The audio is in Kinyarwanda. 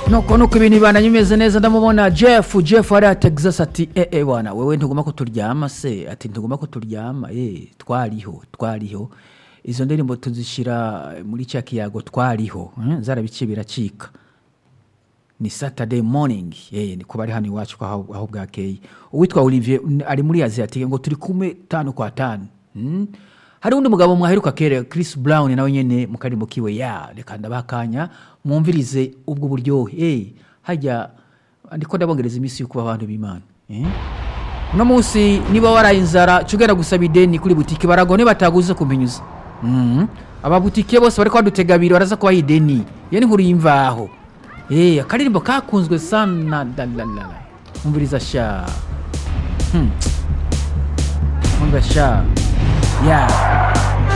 nuko nuko ibintu bibana bimeze neza ndamubona jeff jeff hariya texas ati eee wana wewe ntugomba ko turyama se ati ntugomba ko turyama eee twariho twariho izo ndirimbo tuzishyira muri cya kiyago twariho mm, zarabiciye biracika ni saturday morning eee ni kuba ari hano iwacu ko aho aho bwakeye uwitwa olivier n- ari muri aziyatike ngo turi kumwe tanu kwa tanu Mm. hari undi mugabo mwaheruka kera Chris Brown nawe nyene mu karirimbo kiwe ya reka ndabaha akanya mwumvirize ubwo buryohe eh hajya ndiko ndabongereza iminsi yo kuba abantu b'Imana eh uno munsi niba waraye inzara cugera gusaba ideni kuri butike baragone bataguze kumenyuza mm ababutike bose bari kwadutega biro baraza kubaha ideni yani nkuru y'imvaho eh akaririmbo kakunzwe sana dalalala mwumviriza sha mwumva sha yeah